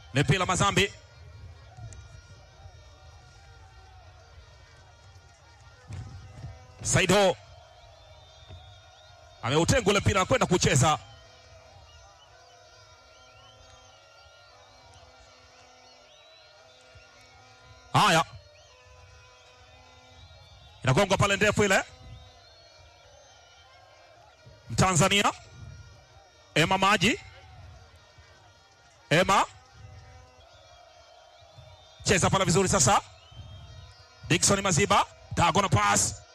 Mipila Mazambi Saido ameutenga ule mpira na kwenda kucheza. Haya, inagongwa pale ndefu ile. Mtanzania Ema Maji, Ema cheza pale vizuri sasa. Dickson Maziba, diagonal pass